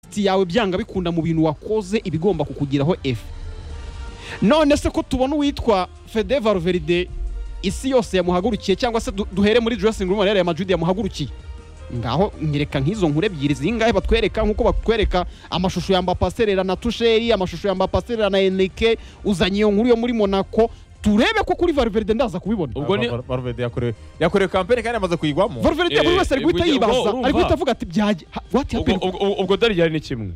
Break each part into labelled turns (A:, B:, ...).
A: inshuti yawe byanga bikunda mu bintu wakoze iba igomba kukugiraho efe none se ko tubona uwitwa fede varuveride isi yose yamuhagurukiye cyangwa se du- duhere muri dressing room rero ya majudi yamuhagurukiye ngaho nyereka nk'izo nkuru ebyiri zingahe batwereka nk'uko batwereka amashusho ya mbapaserera na tusheri amashusho ya mbapaserera na eneke uzanye iyo nkuru yo muri monaco turebe ko kuri varuveride ndaza kubibona
B: Ubwo ni-
C: Valverde yakorewe yakorewe kampani kandi yamaze kuyigwamo
A: varuveride buri
B: Eh,
A: wese ari guhita
B: ubwo-
A: yibaza
B: urumva.
A: ari guhita avuga ati byajya wati
B: ubwo ubwo- ubwo darijyari ni kimwe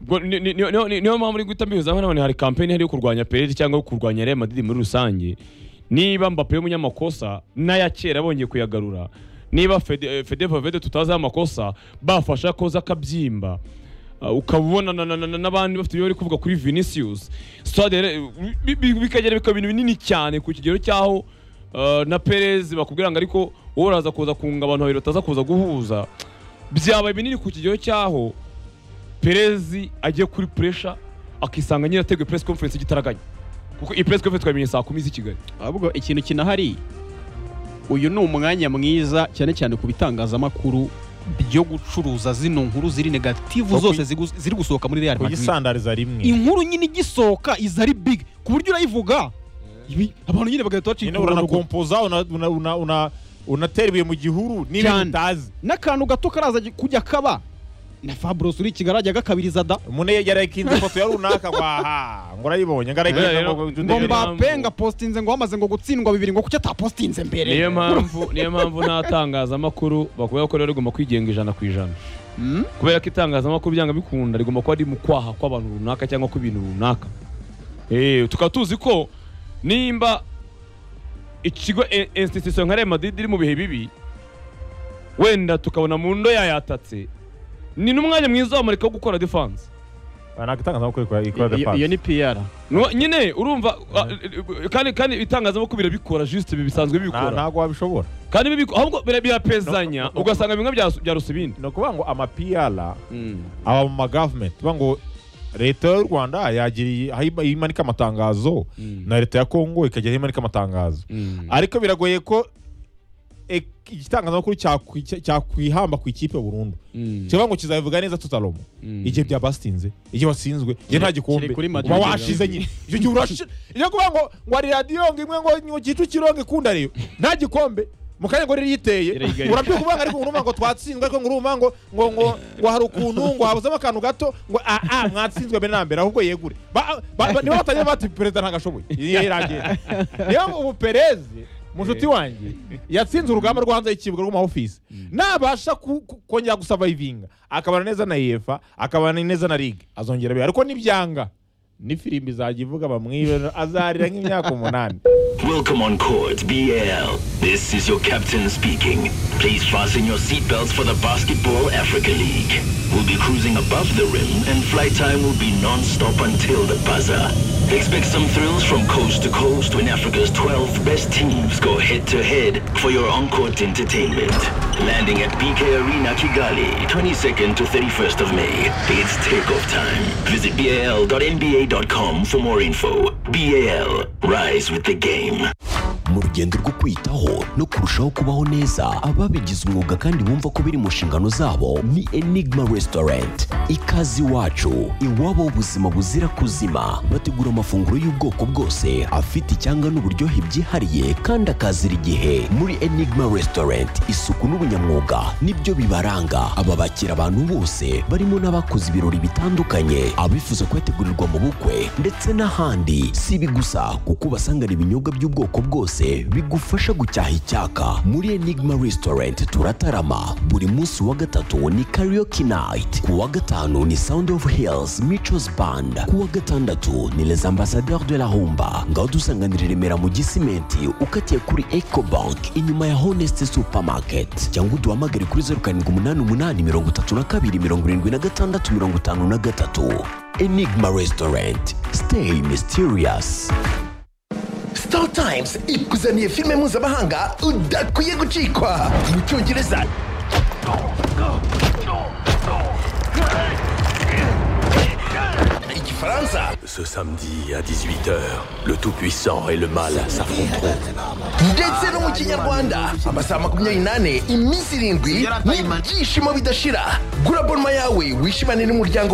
B: Ubwo ni- ni- ni- ni- niyo mpamvu uri guhita mbihuza hano hari kampeni ihari yo kurwanya perezi cyangwa yo kurwanya real madrid muri rusange niba mbappe y'umunyamakosa n'aya kera bongeye kuyagarura niba Fede- eh, fede vavede tutazi amakosa bafasha koza akabyimba Ah, ukaba ubona na- na- na- na- n'abandi bafite ibyo bari kuvuga kuri vinicius stade rero, bi- bi- bikagera bikaba ibintu binini cyane ku kigero cy'aho ah, na perez bakubwira ngo ariko wowe uraza kuza kunga abantu babiri bataza kuza guhuza byabaye binini ku kigero cy'aho perezi agiye kuri puresha akisanga nyine ateguye press conference igitaraganya kuko iyi press conference twayimenye saa kumi z'i kigali
A: ahubwo ikintu kinahari uyu ni umwanya mwiza cyane cyane ku bitangazamakuru byo gucuruza zino nkuru ziri negativu
C: Kuyi-
A: zose zigu- ziri gusohoka muri real madrid
C: kuyisandariza rimwe
A: inkuru nyine igisohoka iza ari big ku buryo urayivuga ibi- abantu nyine bagahita
C: nyine
A: bacika urunana
C: uranakompoza una- una- una- una- unatera ibuye mu gihuru
A: Cyane.
C: n'ibintu utazi
A: n'akantu gato karaza gi- kujya kaba na fabros uri kigali ajya agakabiriza da
C: umuntu yarayikinze ifoto ya runaka ngo aha ngo urayibonye ngo arayikinze
B: Rero-
C: ngo-
A: ngo
B: Mbere-
A: mbape ngapositinze ngo bamaze ngo gutsindwa bibiri ngo kuki atapositinze mbere
B: niyo mpamvu niyo mpamvu ntatangazamakuru bakuvuga ko rero rigomba kwigenga ijana ku ijana
A: Hmm?
B: kubera ko itangazamakuru byanga bikunda rigomba kuba riri mu kwaha kw'abantu runaka cyangwa kw'ibintu runaka Eh, tukaba tuzi ko nimba ikigo eh, institution nka Real Madrid iri mu bihe bibi wenda tukabona mu ndo yayatatse ni n'umwanya mwiza w'amurika wo gukora defense
C: Ah, ntabwo itangazamakuru ikora- ikora
A: Iyo-
C: defense.
A: iyo ni pr
B: Nwa- nyine urumva ah, eh, kandi kandi ibitangazamakuru birabikora juste ibi bisanzwe
C: Nta-
B: bibikora
C: ntabwo wabishobora
B: kandi bibiku- ahubwo bira- birapezanya
C: No, no, no.
B: ugasanga bimwe byasu- byarusa ibindi
C: ni ukuvuga ngo ama piyara
B: Mm.
C: aba mu magavumenti tuvuga ngo leta y'u rwanda yagiriye aho ima- imanika amatangazo
B: Mm.
C: na leta ya kongo ikagera aho imanika amatangazo
B: Mm.
C: ariko biragoye ko e- igitangazamakuru cyakwi- cya- cyakwihamba ku ikipe burundu
B: Mm.
C: kivuga ngo kizabivuga neza tutalomo
B: Mm.
C: igihe byabasinze igihe watsinzwe igihe nta gikombe
A: kiri kuri Madrid.
C: uba washize nyine icyo gihe urashize iyo kuvuga ngo ngo hari radiyo ngo imwe ngo ngo kicukiro ngo ikunda rero nta gikombe mu kanya ngo rero yiteye
A: Irayigarika.
C: urabyuka uvuga ngo ariko urumva ngo twatsinzwe ariko ngo urumva ngo ngo ngo ngo hari ukuntu ngo habuzemo akantu gato ngo a a mwatsinzwe mbere na mbere ahubwo yegure Ba- ba- ba- niba batajya bati perezida ntabwo ashoboye iyo iragenda niyo ubu perezi mushuti wanjye yatsinze urugamba rwo hanze y'ikibuga rwo mu ofisi nabasha ku- ku- kongera gusavayivinga akabana neza na yefa akabana neza na ligue azongera biba ariko nibyanga ni firimbi izajya ivuga bamwibe azarira nk'imyaka umunani
D: Welcome on Court BL. This is your captain speaking. Please fasten your seatbelts for the Basketball Africa League. We'll be cruising above the rim and flight time will be non-stop until the buzzer. Expect some thrills from coast to coast when Africa's 12 best teams go head-to-head for your on-court entertainment. Landing at BK Arena Kigali, 22nd to 31st of May. It's takeoff time. Visit bal.nba.com for more info. BAL, rise with the game.
E: mu rugendo rwo kwitaho no kurushaho kubaho neza ababigize umwuga kandi bumva ko biri mu nshingano zabo ni enigma restaurant ikaze iwacu iwabo ubuzima buzira kuzima bategura amafunguro y'ubwoko bwose afite icyanga n'uburyohe byihariye kandi akazira igihe muri enigma restaurant isuku n'ubunyamwuga nibyo bibaranga aba bakira abantu bose barimo n'abakoze ibirori bitandukanye abifuza kubategurirwa mu bukwe ndetse n'ahandi si ibi gusa kuko ubasangana ibinyobwa by'ubwoko bwose bigufasha gucyaha icyaka muri enigma restaurant turatarama buri munsi wa gatatu ni karaoke night ku wa gatanu ni sound of hills michos band ku wa gatandatu ni les ambassadeurs de la humba ngaho dusanganira i remera mu gisimenti ukatiye kuri eco bank inyuma ya honest supermarket cyangwa uduhamagare kuri zeru karindwi umunani umunani mirongo itatu na kabiri mirongo irindwi na gatandatu mirongo itanu na gatatu enigma restaurant stay mysterious
F: Star Times ikuzaniye filime mpuzamahanga udakwiye gucikwa mu cyongereza igifaransa
D: Ce samedi à 18h, le Tout-Puissant et le Mal s'affronteront.
F: ndetse no mu kinyarwanda amasaha makumyabiri n'ane iminsi irindwi n'ibyishimo bidashira gura bonma yawe wishimane n'umuryango